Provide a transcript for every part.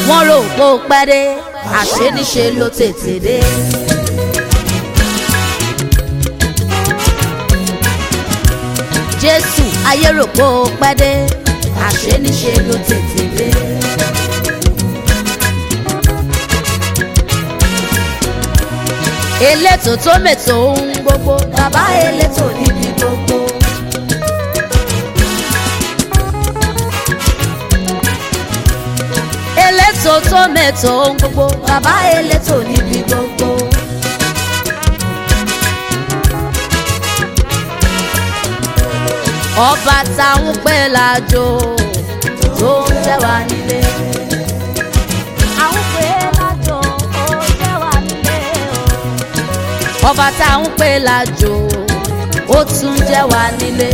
wọ́n rò pé ó pẹ́ dé àṣé níṣe ló tètè dé. jésù ayé rò pé ó pẹ́ dé àṣé níṣe ló tètè dé. elétò tó mètò ohun gbogbo bàbá elétò níbi gbogbo. elétò tó mètò ohun gbogbo bàbá elétò níbi gbogbo. ọba táwọn pè lájò tó ń jẹ́ wá nílé. àwọn pè lájò ó jẹ́ wá nílé o. ọba táwọn pè lájò ó tún jẹ́ wá nílé.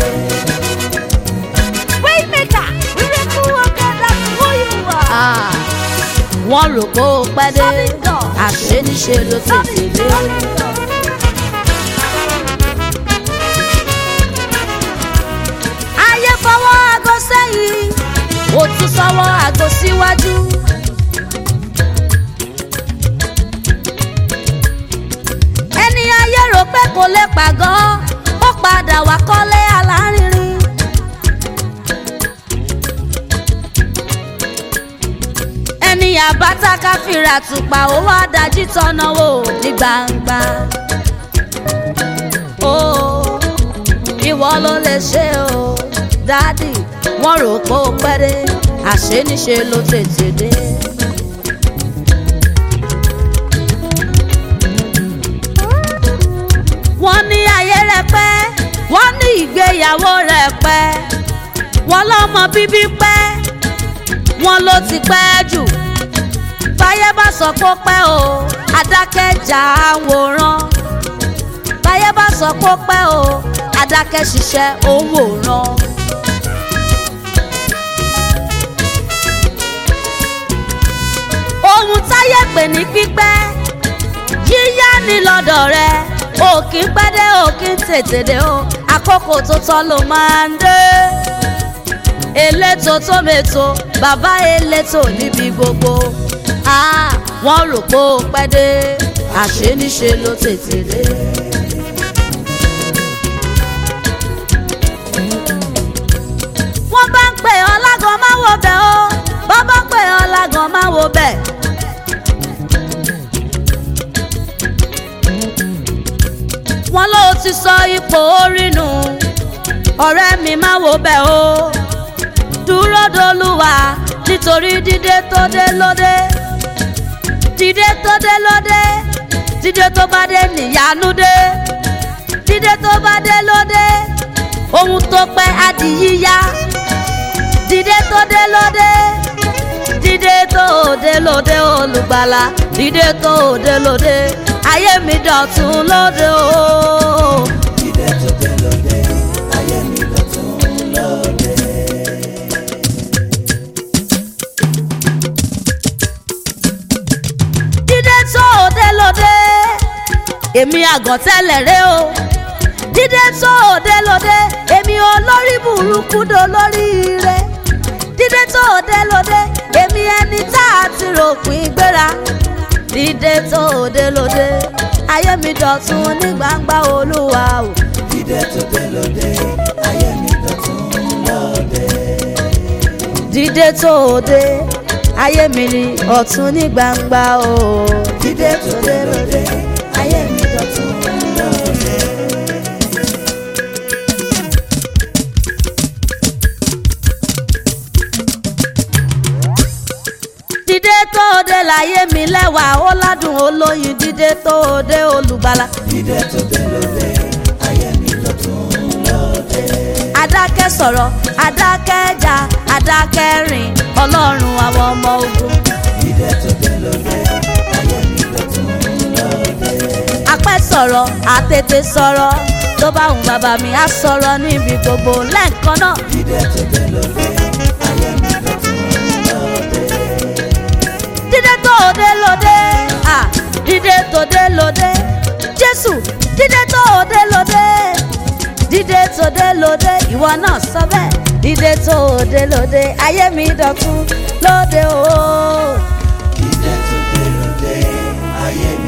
Waymaker, miracle worker, that's who you are. Ah, wọ́n rò pé ó pẹ́ dé Solid God. àṣé níṣe ló tètè dé. ayé fọwọ́ aago sẹ́yìn ó tún sọ́wọ́ aago síwájú. ẹni ayé rò pé kò lè pàgọ́ ó padà wá kọ́lé alárinrin. ẹni àbáta káfíra tùpà ó wá dájú tọ́nà wò ní gbangba. ó ìwọ ló lè ṣe o dádì wọ́n rò pé ó pẹ́ dé àṣé níṣe ló tètè dé. wọ́n ní ayé rẹ̀ pẹ́ wọ́n ní ìgbéyàwó rẹ̀ pẹ́ wọ́n lọ́mọ bíbí pẹ́ wọ́n ló ti pẹ́ jù báyé bá sọ pé ó pẹ́ o adákẹ́jà àwòrán báyé bá sọ pé ó pẹ́ o adákẹ́ ṣiṣẹ́ òwòrán. ohun táyé pè ní pípẹ́ yíyá ni lọ́dọ̀ rẹ òkì ń pẹ́ dé òkì ń tètè dé o àkókò tó tọ́ ló máa ń dé elétò tó mètò bàbá elétò níbi gbogbo Ah, wọ́n rò pé ó pẹ́ dé àṣé níṣe ló tètè dé. wọ́n bá ń pè ọ́ lágàn máa wo bẹ̀ ó bọ́ bá pè ọ́ lágàn máa wo bẹ̀. wọ́n ló ti sọ ipò orí nù ọ̀rẹ́ mi máa wo bẹ̀ ó dúró dolúwa nítorí dídé tó dé lóde dídé tó dé lóde dídé tó bá dé níyanu dé dídé tó bá dé lóde ohun tó pẹ́ á di yíyá dídé tó dé lóde dídé tó dé lóde olùgbàlà dídé tó dé lóde ayé mi dọ̀tun lóde o. Dídé tó dé lóde, ayé mi dọ̀tun lóde. dídé tó dé lóde èmi àgàn tẹ́lẹ̀ rẹ o dídé tó dé lóde èmi olórí burúkú do lórí rẹ dídé tó dé lóde èmi ẹni tá a ti ròpin gbéra dídé tó dé lóde ayé mi dọ̀tun ní gbangba olúwa o. Dídé tó dé lóde, ayé mi dọ̀tun lóde. dídé tó dé ayé mi ní ọ̀tun ní gbangba o. Dídé tó dé lóde, ayé mi dọ̀tun lóde. dídé tó dé láyé mi lẹ́wà ó ládùn olóyin dídé tó dé olùgbàlà. Dídé tó dé lóde, ayé mi dọ̀tun lóde. adákẹ́ sọ̀rọ̀ adákẹ́ jà adákẹ́ rìn ọlọ́run àwọn ọmọ ogun. Dídé tó dé lóde, ayé mi dọ̀tun lóde. apẹ́ sọ̀rọ̀ àtètè sọ̀rọ̀ tó bá wù bàbá mi á sọ̀rọ̀ níbi gbogbo lẹ́ẹ̀kan náà. Dídé tó dé lóde, ayé mi dọ̀tun lóde. dídé tó dé lóde ah dídé tó dé lóde jésù dídé tó dé lóde dídé tó dé lóde ìwọ náà sọ bẹ́ẹ̀ dídé tó dé lóde ayé mi dọ̀tun lóde o ayé mi